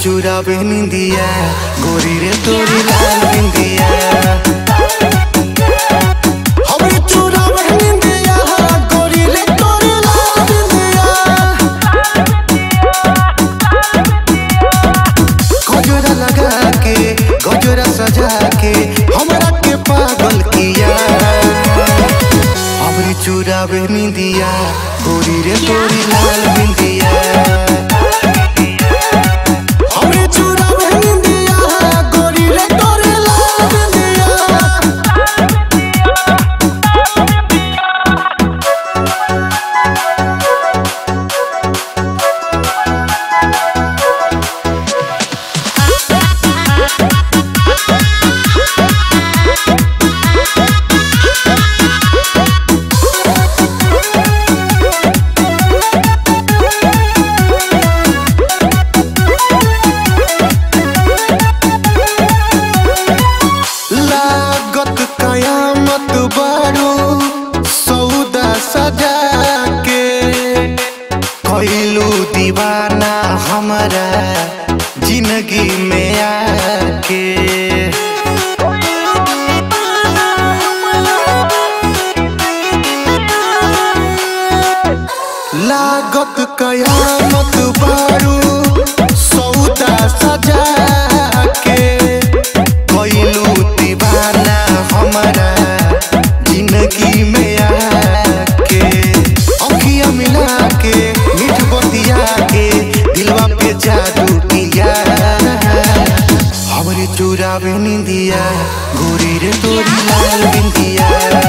चुरावे निंदिया गोरी रे तोरी लाल बिंदिया हमरे चुरावे निंदिया गोरी रे तोरी लाल बिंदिया गजरा लगा के गजरा सजा के हमरा के पागल किया हमरे चुरावे निंदिया गोरी रे तोरी लाल बिंदिया हमरे चुरावे निंदिया गोरी रे तोरी लाल बिंदिया लागत कयामत बारू सौदा सजा के कैलू दीवाना हमारा जिंदगी में आके लागत कयामत बारू सौदा सजा के कैलू दीवाना हमारा जिंदगी में आके अखिया मिला के मीठ बतिया के दिलवा पे जादू किया हमरे चुरावे निंदिया गोरी रे तोरी लाल बिंदिया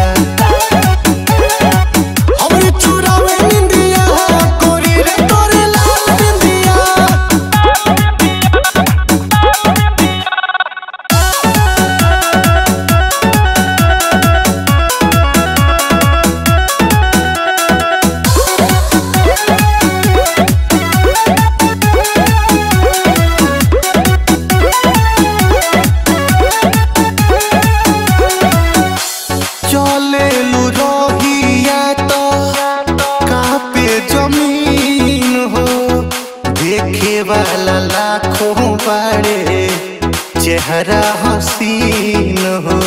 हमरे चुरावे निंदिया गोरी रे तोरी लाल बिंदिया चले रहिया तो कापे जमीन हो देखे वाला लाखों बड़े चेहरा हसीन हो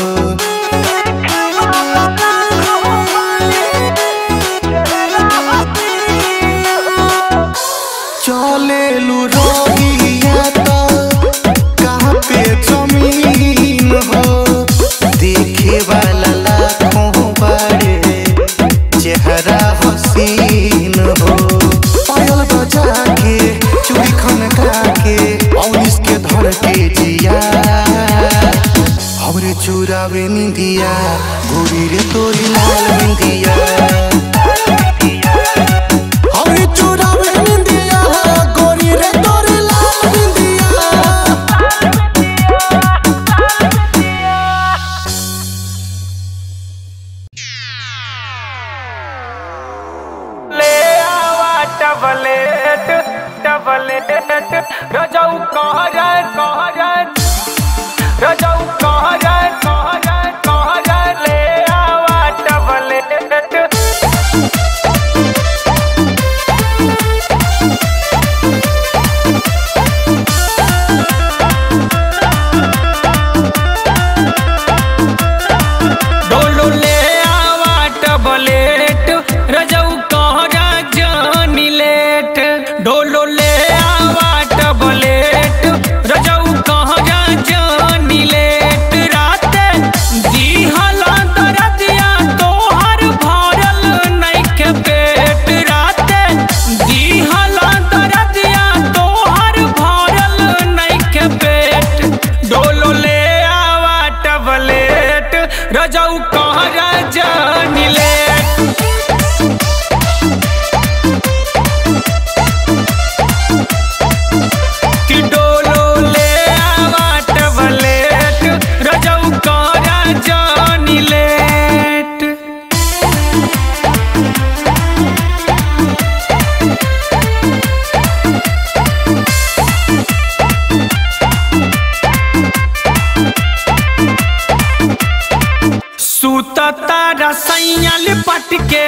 चले रहिया तो कहाँ पे जमीन हो देखे वाला लाखों बड़े चेहरा हसीन हो पायल बजा के चूड़ी खनका के और इसके धर के जिया हमरे चुरावे निंदिया गोरी रे तोरी लाल बिंदिया हमरे चुरावे निंदिया गोरी रे तोरी लाल बिंदिया ले आवा टबलेट टबलेट रजऊ कह जाए कह जाए रजऊ कह जाए कह जाए कह जाए ले आवा टबलेट डोलो ले आवा टबलेट रजऊ कह जानी लेट डोलो ले आवा टबलेट रजऊ कह जानी लेट रात दिहला दरदिया तोहर भरल नइखे पेट रात दिहला दरदिया तोहर भरल नइखे पेट डोलो ले आवा टबलेट रजऊ कह जानी लेट कि डोलो ले आवा टबलेट रजऊ कह जानी लेट सुतता रसैया लिपट के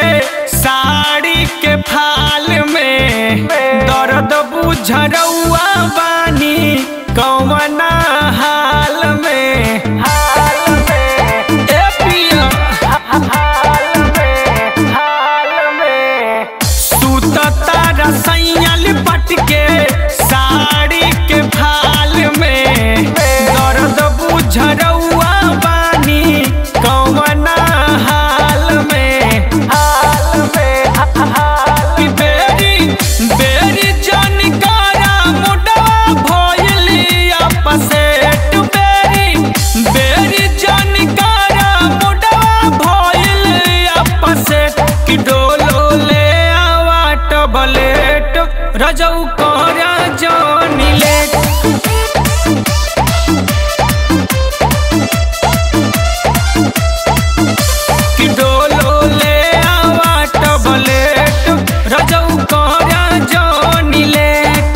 साड़ी के फाल में दर्द बुझरौआ बानी बानी कौना हाल में हाल में ए पिया हाल में हाल में सुतता रसैया लिपट के साड़ी के फाल में दर्द बुझरौआ बानी कौना हाल में हाल में हाल बेरी बेरी जानकारा मुडवा भइली अपसेट बेरी बेरी जानकारा मुडवा भइली अपसेट कि डोलो ले आवा टबलेट रजौ करा जानी लेट कि डोलो ले आवा टबलेट रजौ करा जानी लेट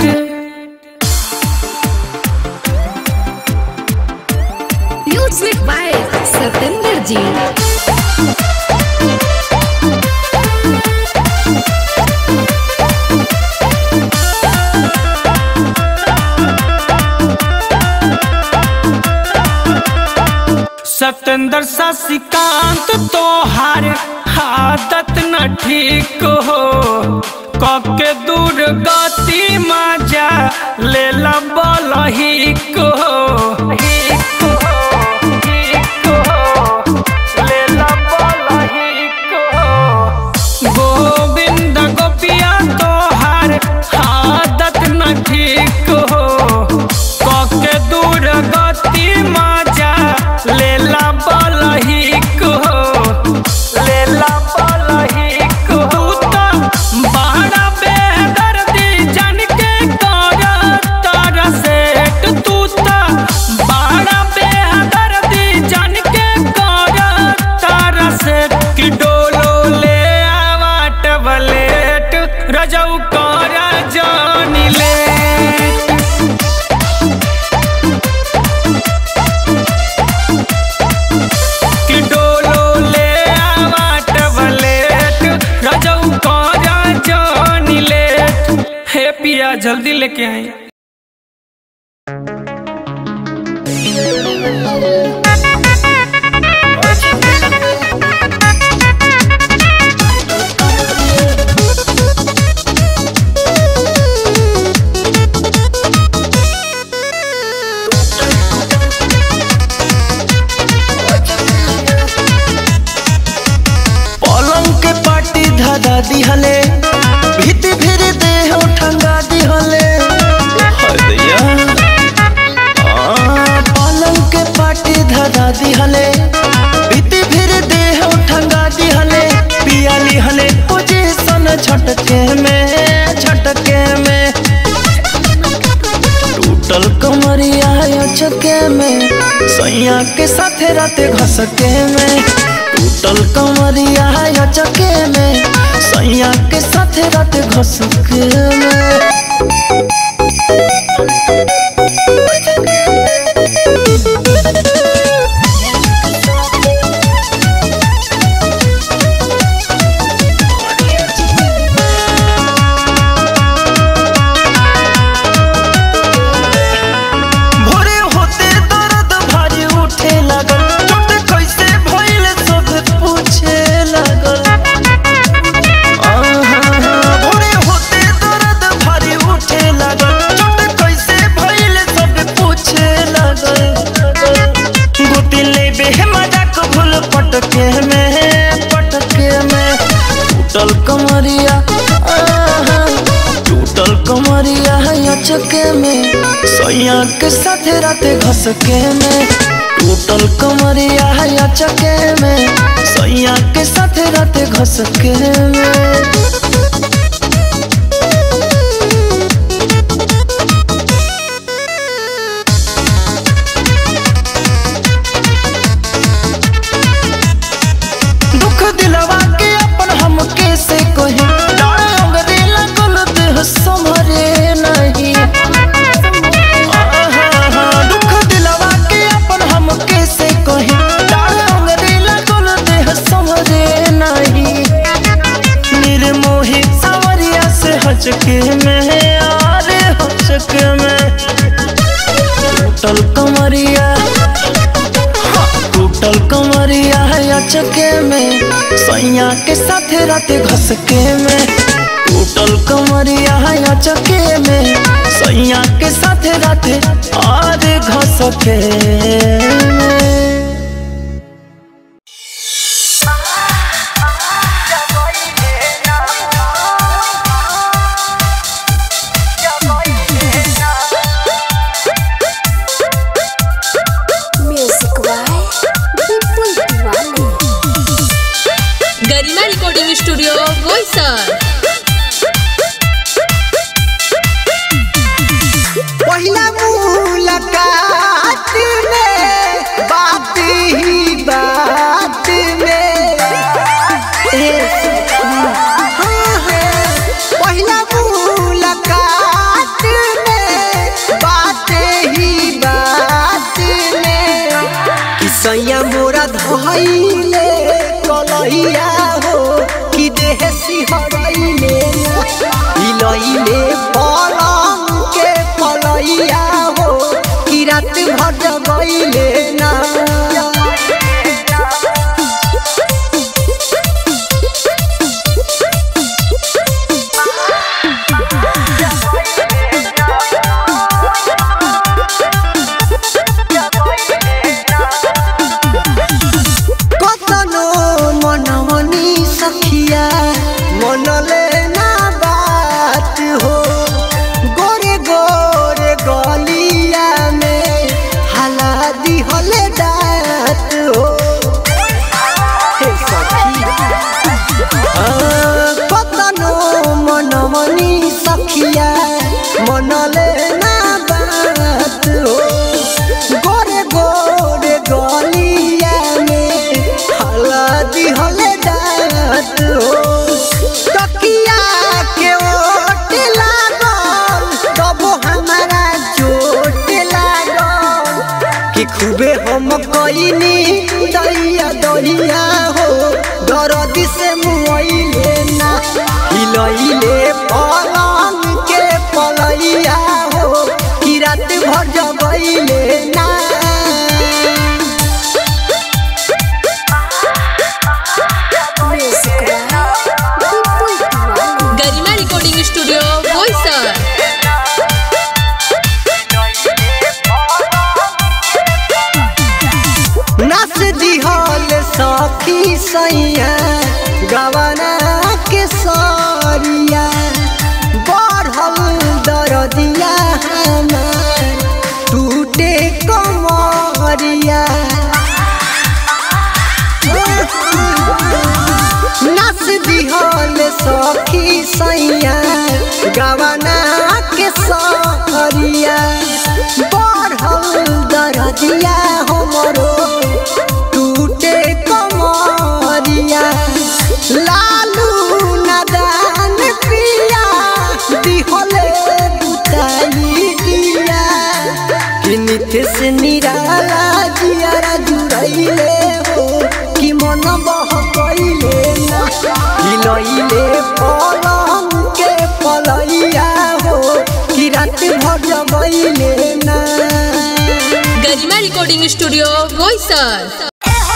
म्यूजिक बाय सतेंद्र जी सतेंद्र शशिकांत तोहार आदत न ठीक हो कके दूर गति मजा ले बल हिक हो हिक हो, हिक हो, लेला बल हिक हो। गोविंद गोपिया तोहार आदत न ठीक हो कके दूर गति मजा लेला बलहिक हो लेला बलहिक हो तू तो बड़ा बेदर्दी जान के कर तर सेट तू तो बड़ा बेदर्दी जान के कर तर सेट कि डोलो ले आवा टबलेट रजौ कर जानी लेट कि डोलो ले आवा टबलेट रजौ करा जानी लेट हे पिया जल्दी लेके आई पलंग के पाटी धरा दिहले भीति फिर देह ठंगा दिहले हाय दैया आ, पलंग के पाटी धरा दिहले भीति फिर देह ठंगा दिहले पिया लिहले पोजीशन झटके में झटके में टूटल कमरिया चके में सैया के साथे राते घसके में टूटल कमरिया चके में सैया के साथे राते घसके में भोरे होते दर्द भारी उठे लगल चोट कैसे भइल सब पूछे लगल आहा, भोरे होते दर्द भारी उठे लगल चोट कैसे भइल सब पूछे लगल गोती लेबे मजाक भूल पटके में पटके में टूटल कमरिया आहा, टूटल कमरिया चके में सैया के साथे राते घसके में टूटल कमरिया चके में सैया के साथे राते घसके में दुख दिलवा के अपन हम कैसे कही डाढ़ अंगरे लगल देह संभरे नहीं आहा, दुख दिलवा के अपन हम कैसे कही डाढ़ अंगरे लगल देह संभरे नहीं निर्मोही सावरिया से हचके में आरे हचके में टूटल कमरिया टूटल कमरिया है अचके में सैया के साथे राते घसके में टूटल कमरिया है अचके में सैया के साथे राते और घसके में music by Vipul Tiwari Garima recording studio Boisar पहिला मुलाकात में बात ही बात में ए, हाँ, हाँ, पहिला मुलाकात में बात ही बात में कि सैया मोरा धइले कलहिया हो कि देह सिहरैले हिलैले पलंग के पलैया हो कि रात भर जगैले ना कतनो मनमनी सखिया मनले ना बात हो गोरे गोरे गलिया में हला दिहले दात हो हे सखी हाँ, कतनो मनमनी सखिया मनले ना बात हो गोरे गोरे गलिया में हलदी हले दात हो तकिया के ओट लागल तब हमारा चोट लागल कि खूबे हम कइनी दैया दहिया हो दर्द से मुइले ना हिलैले पलंग के पलैया हो कि रात भर जगैले ना music by Vipul Tiwari Garima recording studio Boisar नस दिहल सखी सैया गवना के सरिया बढ़ल दरदिया हमार टूटे कमरिया नस दिहल सखी सैया गवना के सरिया बढ़ल दरदिया हमरो टूटे कमरिया लालू नदान पिया दिहले बुताई दिया कि नित्य से निराला जियारा जुड़ैले हो कि मन बहकैले ना हिलैले पलंग के पलैया हो कि रात भर जगैले ना गरिमा रिकॉर्डिंग स्टूडियो बोईसर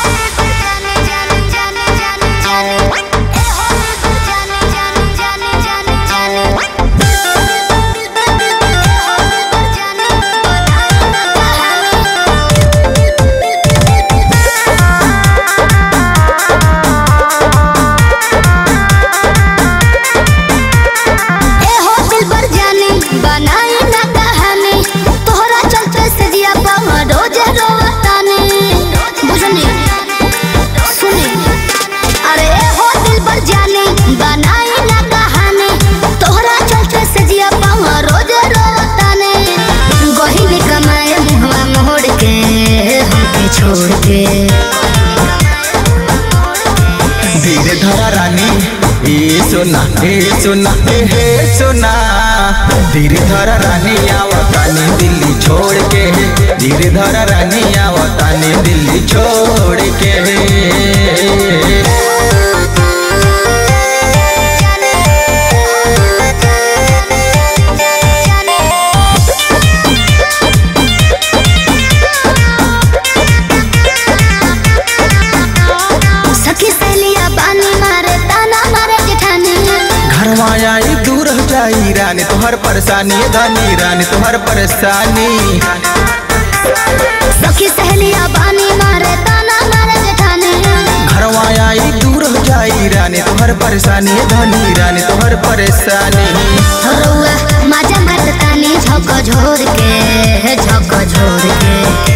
ए हो दिल पर जाने बनाई ना कहानी तोहरा चलते से जिया पावा रोजे रोवताने बुझनी सुनी अरे ए हो दिल पर जाने बनाई ना कहानी तोहरा चलते से जिया पावा रोजे रोवताने गहिल कमाए मुहवा मोड़ के हमके छोड़ के धीरे धरा रानी ए सोना ए सोना ए हे सोना धीरे धरा रानी आवतानी दिल्ली छोड़ के धीरे धरा रानी आवतानी दिल्ली छोड़ के जाने परेशानी धनी रानी तोहर परेशानी सखी सहेलिया बानी मारे ताना मारे जेठानी घरवा आई दूर हो जाई रानी तोहर परेशानी धनी रानी तोहर परेशानी रउआ मजा मस्तानी झक झोर के झक झोर के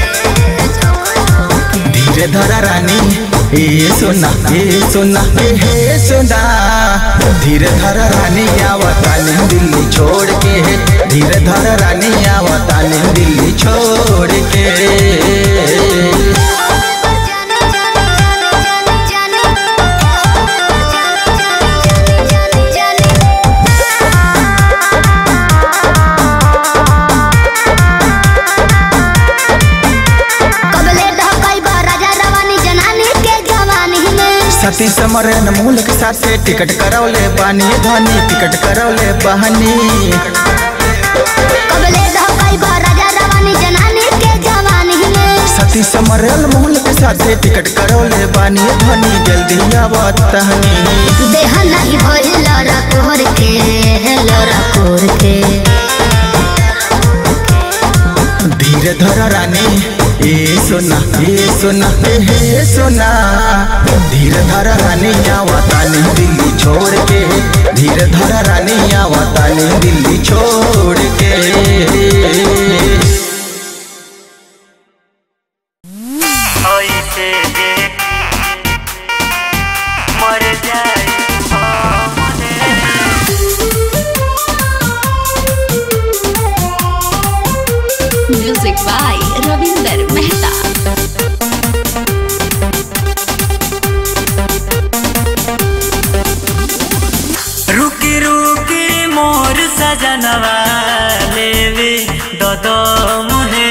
धीरे धरा रानी ए सोना ए सोना ए हे सोना धीरे धरा रानी आवतानी दिल्ली छोड़ के धीरे धरा रानी आवतानी दिल्ली छोड़ के कबले ढकाई बा राजा रवानी जनानी के जवानी में सती समरन मूल के साथ टिकट करौले बानी धनी टिकट करौले बहनी कबले ढकाई बा राजा रवानी जनानी के जवानी में सती समरल मूल के साथ टिकट करौले बानी धनी जल्दी आवतहनी देह नहीं भइल लड़ा कोहर के लड़ा कोहर के धीरे धर रानी ए सोना ए सोना ए हे सोना धीरे धर रानी आवतानी दिल्ली छोड़ के धीरे धर रानी आवतानी दिल्ली छोड़ के ऐसे जे मर जाए म्यूजिक बाय रविंदर मेहता रुकी रुकी मोर सजनवा लेवे ददो मुहे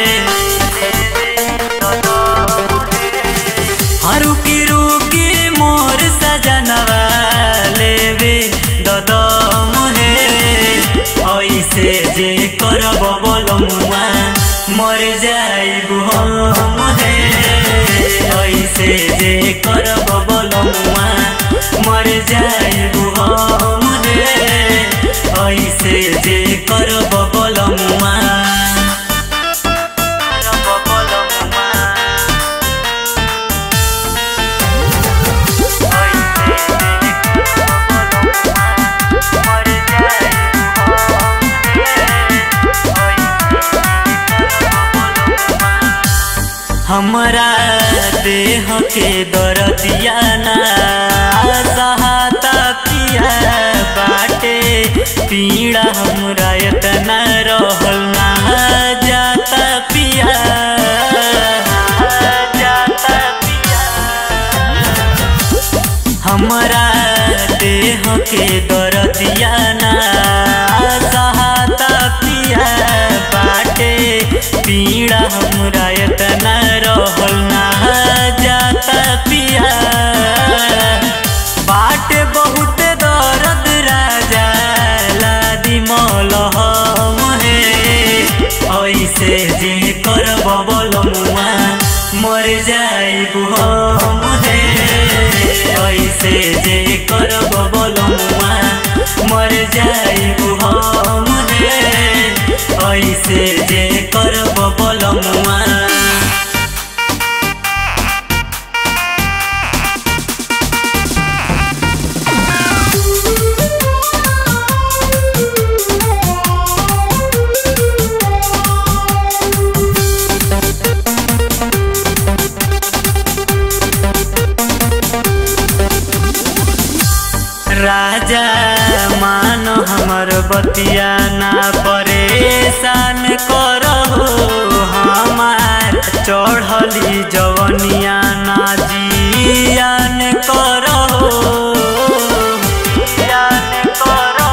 हाँ, रुकी रुकी मोर सजनवा लेवे ददो मुहे ऐसे जे करब बोलमुआ मर जाइबु हम हे ऐसे जे करब बोलमुआ मर जाइबु हम हे ऐसे जे करब बोलमुआ करब बोलमुआ हमरा देह के दरदिया ना सहाता पिया बाटे पीड़ा हमरा इतना रहल ना जाता पिया जाता पिया हमरा देह के दरदिया ना सहाता पिया बाटे पीड़ा हमरा इतना रहल ना जाता पिया बाटे बहुत दर्द राजा लादी मलहम हे ऐसे जे करब बोलमुआ मर जाइबु हम हे ऐसे जे करब बोलमुआ मर जाइबु हम हे ऐसे जे करब बोलमुआ राजा मान हमर बतिया ना परेशान करो हमार चढ़ली जवनिया ना जियान करो जियान करो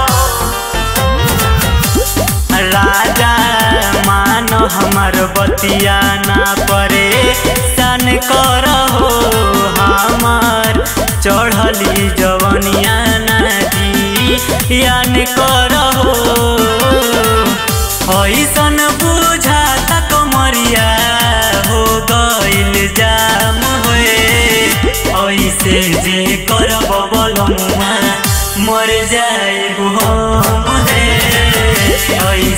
राजा मान हमर बतिया ना परे सन करहो हमार चढ़ली जवनिया नदी यान करहो ऐसन बुझाता कमरिया हो गइल जाम होए ऐसे जे करब बलमुआ मर जाइबु हम हे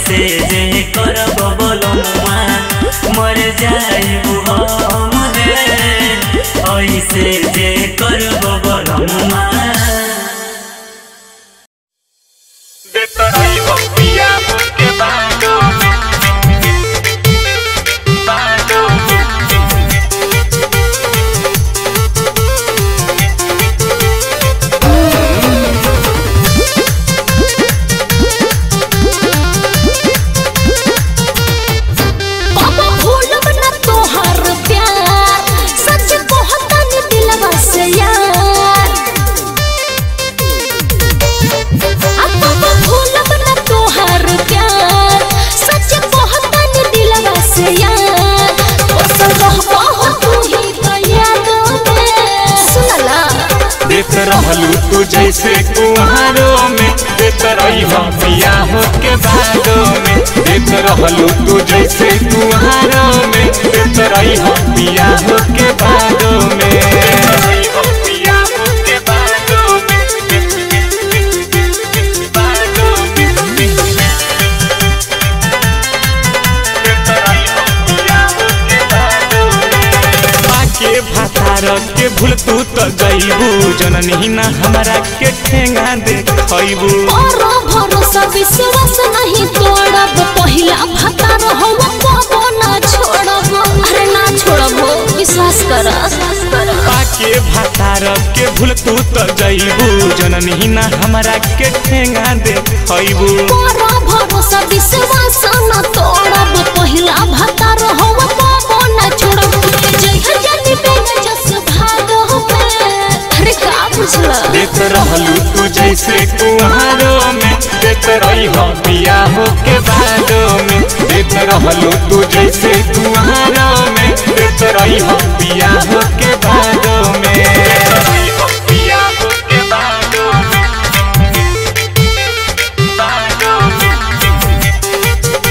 ऐसे जे करब बोलमुआ मर जाइबू हम रे ऐसे जे करब बोलमुआ बाबा भूलब न तोहर प्यार सच कहतन दिलवा से यार आ बाबा भूलब न तोहर प्यार सच कहतन दिलवा से यार ओ सरहबा हो तू ही तो याद में सुनला देख रहलू तू जैसे कुहारों में देख रही हम पिया हो के बादों में देख रहलू तू जैसे कुहारों में देख रही हम पिया हो के बादों में पिया हो के बादों में बादों में के भातार के भूल तू तो जइबू जननी ना हमरा के ठेंगा दे खइबू और भरोसा विश्वास नहीं तोड़ब पहिला भतार हम कबो ना छोड़ब अरे ना छोड़ब विश्वास कर के भातार के भूल तू तो जइबू जननी ना हमरा के ठेंगा दे खइबू और भरोसा विश्वास न तोड़ब पहिला भतार हम कबो ना छोड़ब जय जनी बेग जस भागो में अरे का बुझला देख रहलू तू जैसे कुहारों में देख रही हो पिया हो के बादों में देख रहलू तू जैसे कुहारों में देख रही हो पिया हो के बादों में पिया हो के बादों में बादों में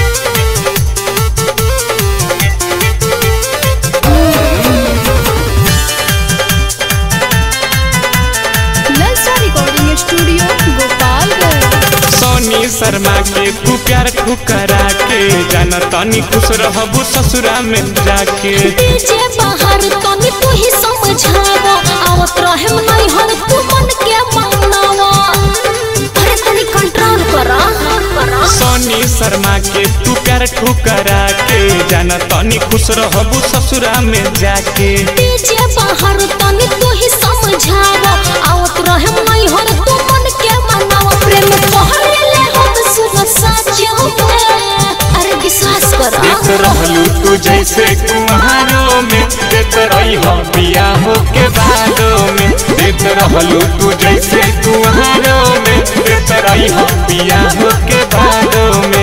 ललचा रिकॉर्डिंग स्टूडियो गोपालगंज सोनी शर्मा के तू प्यार ठुकरा के जाना तनी खुश रहबू ससुरा में जाके डीजे बाहर तनी तू ही समझावा आवत रहे नहीं हर तू मन के मांगनावा अरे तनी कंट्रोल करा सोनी शर्मा के तू प्यार ठुकरा के जाना तनी खुश रहबू ससुरा में जाके डीजे बाहर तनी तू ही समझावा आवत रहे नहीं हर तू मन के मांगनावा प्रेम पहले ले हम सुन साचियो में अरे विश्वास करा देख रहलू तू जैसे कुहारों में देख रही हो पिया हो के बादों में देख रहलू तू जैसे कुहारों में देख रही हो पिया हो के बादों में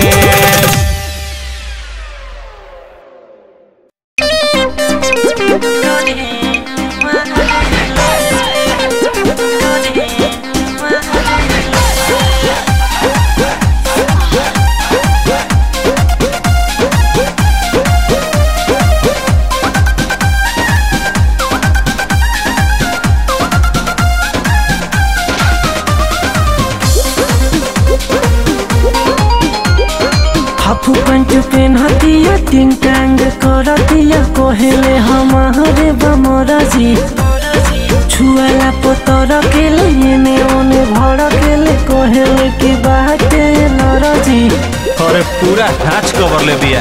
हाफू पैंट पेनहतिया टिंग टांग करतिया कोहेले हमारे बमरा जी छुआला पतर के लेने ओने भड़ के ले कोहेले की बाटे नरा जी अरे पूरा ढांच कवर ले बिया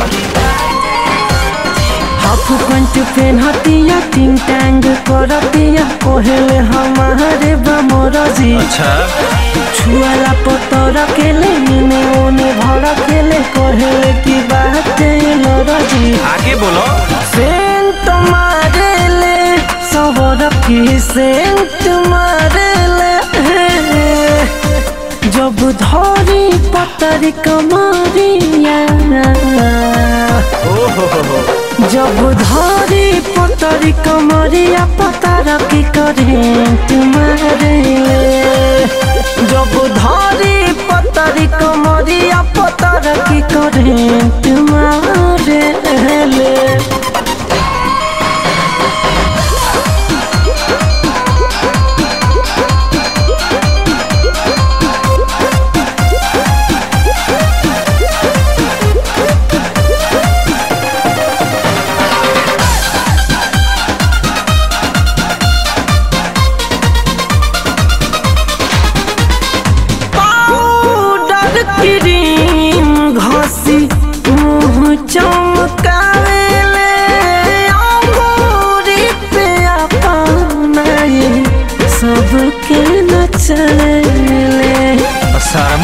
हाफू पैंट पेनहतिया टिंग टांग करतिया कोहेले हमारे बमरा जी अच्छा छुआला पतर के लेने ओने भड़ के ले कोहेले की बाटे नरा जी आगे बोलो सेंट मारेले सबर की सेंट मारेले जब धरी पतरी कमरिया ओ हो हो हो जब धरी पतरी कमरिया पतर की करेंट मारेले जब धरी पतरी कमरिया पतर की करेंट मारेले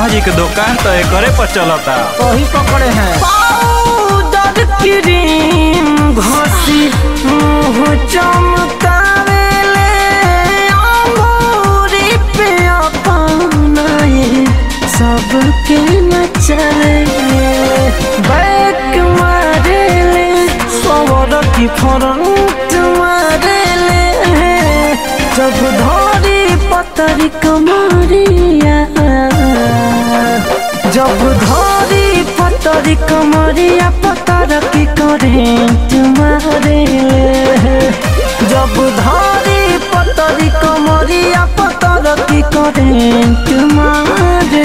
शर्मा जी के दुकान तो एकरे पर चलता वही पकड़े हैं पाउडर क्रीम घसी मुंह चमकावेले अंगूरी पे अपनाए सबके नचले बैक मारेले सवर की फ्रंट मारेले जब धरी पतरी कमरिया जब धरी पतरी कमरिया पतर की करेंट मारे जब धरी पतरी कमरिया पतर की करेंट मारे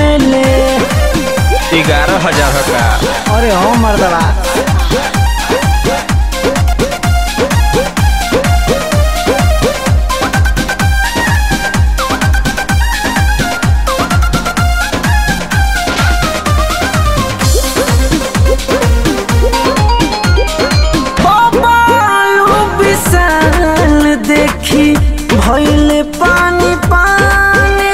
ग्यारह हजार का अरे हो मर्दवा बालू विशाल देखी भैले पानी पानी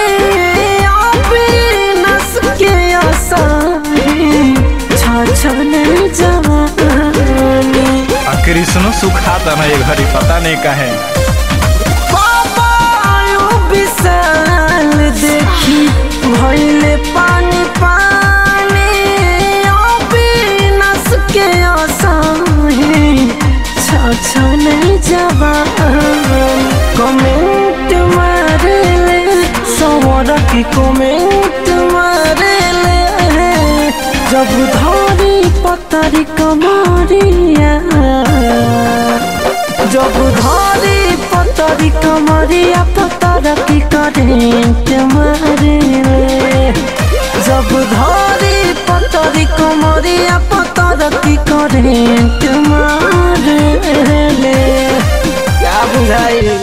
अविनाश के आसानी छछने जवानी आ कृष्ण सुखाता ना ये घड़ी पता नहीं कहे बालू विशाल देखी भैले पानी पानी अविनाश के आसानी छछने जवानी कमेंट मारेले सवर की कमेंट मारेले जब धरी पतरी कमरिया जब धरी पतरी कमरिया पतर की करेंट मारेले जब धरी पतरी कमरिया पतर की करेंट मारेले क्या बुझाई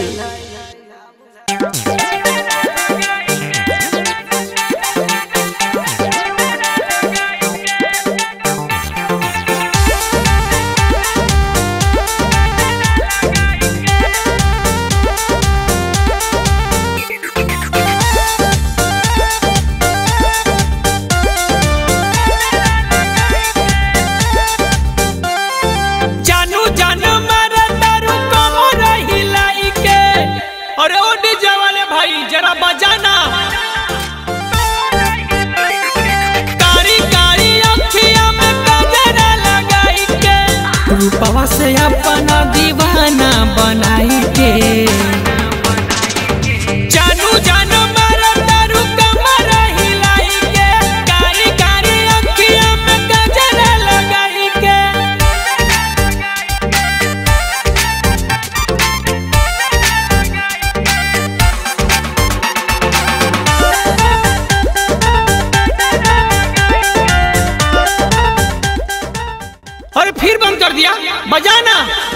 जानू जानू मारा तारू कमो रही लाई के अरे ओ डीजे वाले भाई जरा बजाना कारी कारी अखिया में गजरा लगाई के रूपवा से अपना दीवाना बनाई के जानू जानू मारा तारू कमो रही लाई के कारी कारी अखिया में गजरा लगाई के अरे फिर बंद कर दिया बजाना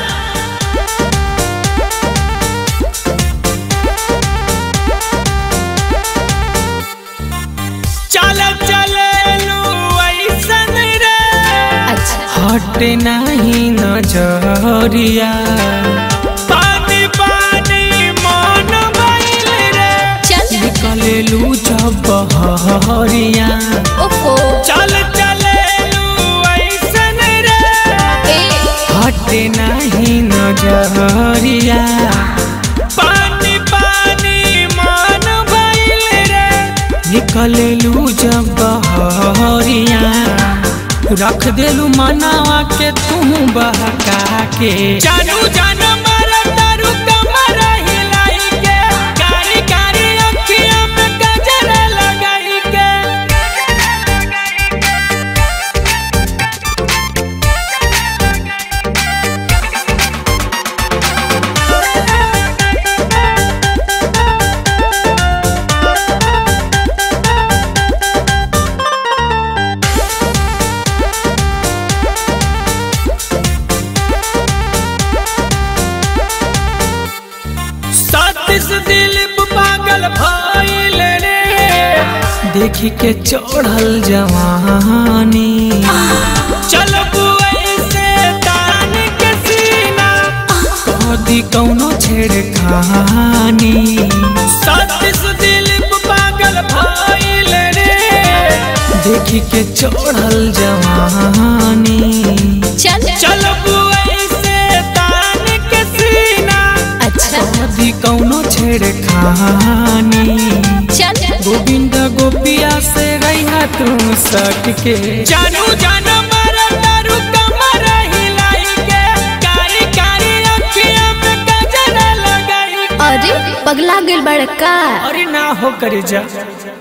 चल चले लू ऐसन रे हट नहीं नजरिया पानी पानी मन बैल रे चल निकले लू जब बहरिया ओहो चल चले लू ऐसन रे ए हटे नहीं नजरिया पानी पानी मन भइल रे निकले लू जब बहरिया रख देलू मनावा के तू बहका के जानू जानू मारा तारू कमर हिलाई के कारी कारी अखिया में गजरा लगाई के सतीश दिलीप पागल भइल रे देखी के चढ़ल जवानी चल ऐसे तान के सीना कदी कौनो छेड़खानी सतीश दिलीप पागल भइल रे देखी के चढ़ल जवानी चल चल ऐसे तान के सीना अच्छा अभी कौनो छेड़खानी चल गोविंद गोपिया से रही तू सट के जानू जान मारा दारू कमर हिलाई के कारी कारी अखियां में गजरा लगाई अरे पगला गेल बड़का अरे ना हो करे जा